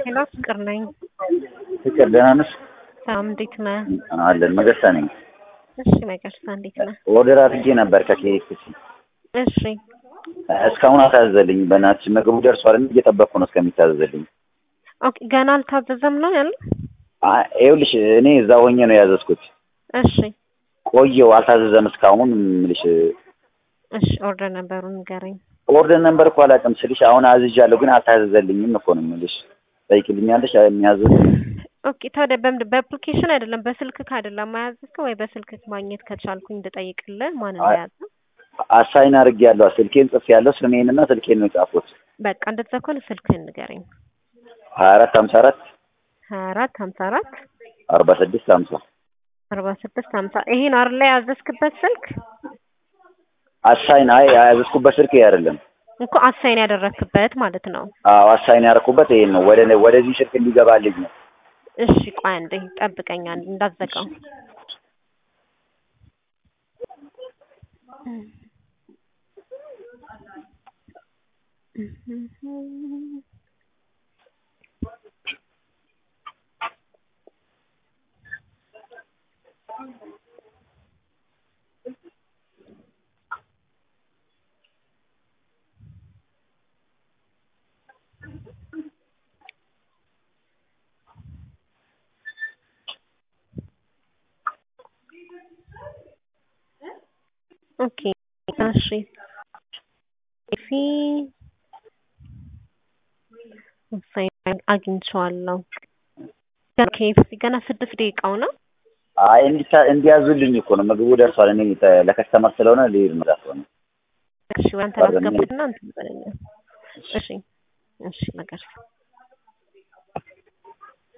ሄሎ ፍቅር ነኝ። ፍቅር ደህና ነሽ? ሰላም እንዴት ነህ? አለን መገርሳ ነኝ። እሺ መገርሳ እንዴት ነህ? ኦርደር አድርጌ ነበር ከኬኤፍሲ እሺ እስካሁን አልታዘዘልኝ። በእናትሽ ምግቡ ደርሷል እንዴ? እየጠበቅኩ ነው እስከሚታዘዝልኝ። ኦኬ ገና አልታዘዘም ነው ያለ? አ- ይኸውልሽ እኔ እዛ ሆኜ ነው ያዘዝኩት። እሺ ቆየው አልታዘዘም እስካሁን ምልሽ እሺ ኦርደር ነበሩን ንገረኝ። ኦርደር ነበር እኮ አላውቅም ስልሽ አሁን አዝዣለሁ ግን አልታዘዘልኝም እኮ ነው የምልሽ። ጠይቅልኛለሽ የሚያዝዝ ኦኬ ታዲያ በምንድን በአፕሊኬሽን አይደለም በስልክህ አይደለም ማያዝከው ወይ በስልክህ ማግኘት ከቻልኩኝ እንድጠይቅልህ ማን አይ- እንደያዘ አሳይን አድርጌያለሁ። ስልኬን ጽፌያለሁ። ስሜንና ስልኬን ነው የጻፉት። በቃ እንደዛ ከሆነ ስልክህን ንገረኝ። ሀያ አራት ሀምሳ አራት ሀያ አራት ሀምሳ አራት አርባ ስድስት ሀምሳ አርባ ስድስት ሀምሳ ይሄ ነው አይደል ላይ ያዘዝክበት ስልክ አሳይን አይ ያዘዝኩበት ስልክ ይሄ አይደለም። እኮ አሳይን ያደረክበት ማለት ነው። አዎ አሳይን ያደረኩበት ይሄን ነው። ወደ ወደዚህ ስልክ እንዲገባልኝ ነው። እሺ ቆይ አንዴ ጠብቀኝ አንዴ እንዳትዘጋው። ኦኬ እሺ ኤፊ አሳይን አግኝቼዋለሁ። ኬኤፍሲ ገና ስድስት ደቂቃው ነው። አይ እንዲታ እንዲያዙልኝ እኮ ነው። ምግቡ ደርሷል። እኔ ተ- ለከስተመር ስለሆነ ልሄድ ነው። ዛት ሆነ እሺ ወደ አንተ ላስገባትና እንትን በለኝ። እሺ እሺ ነገር